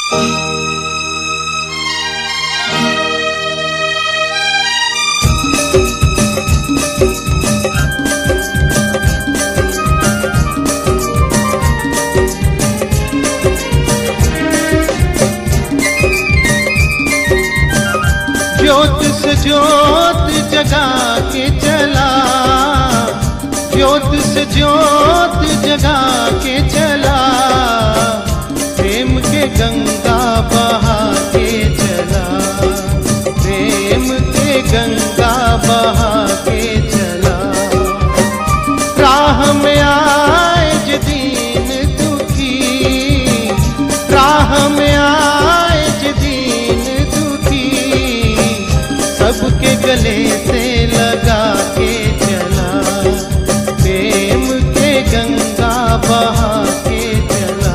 ज्योत से ज्योत जगा के चला ज्योत से ज्योत जगा के चला प्रेम के गंगा बहा के चला प्रेम के गंगा बहा के चला राह में आए जे दीन दुखी राह में आए जे दीन दुखी सबके गले से लगा के चला प्रेम के गंगा बहा के चला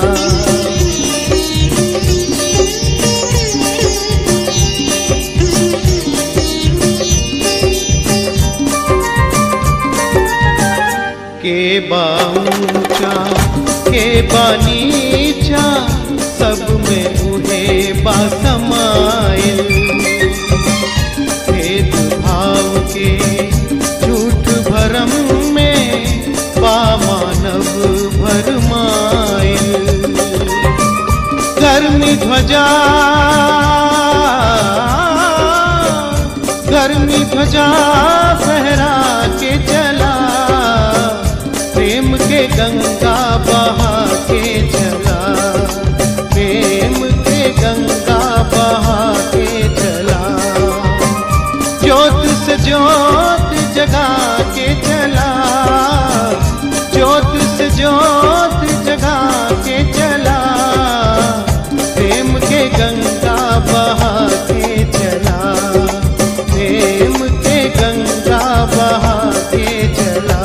के बा ऊंचा के बा नीचा सब में उहे बा समाइल भेद भाव के झूठ भरम में बा मानव भरमाइल गर्मी ध्वजा गर्मी ध्वजा फहरा के चला प्रेम के गंगा बहा के चला प्रेम के गंगा बहा के चला ज्योत से ज्योत जगा के चला ज्योत से ज्योत जगा के चला प्रेम के गंगा बहा के चला प्रेम के गंगा बहा के चला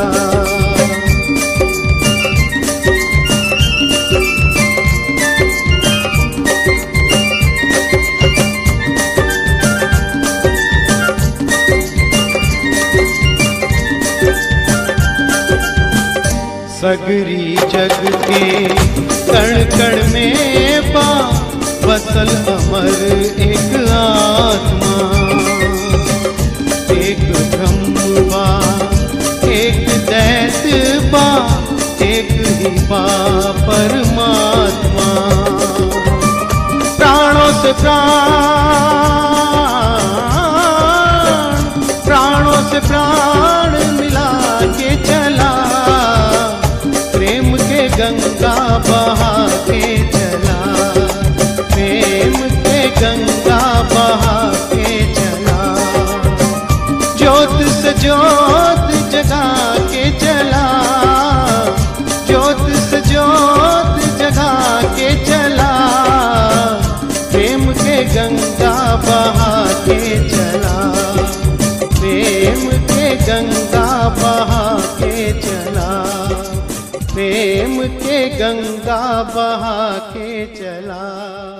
सगरी जग के कण कण में बा बसल अमर एक आत्मा एक ब्रह्म बा एक दैत बा एक ही बा परमात्मा प्राणों से प्राण प्राणों से प्राण मिला के चला प्रेम के गंगा बहा के चला प्रेम के गंगा बहा के चला ज्योत से ज्योत जगा के चला ज्योत से ज्योत जगा के चला प्रेम के गंगा बहा के चला प्रेम के गंगा बहा के चला प्रेम के गंगा बहा के चला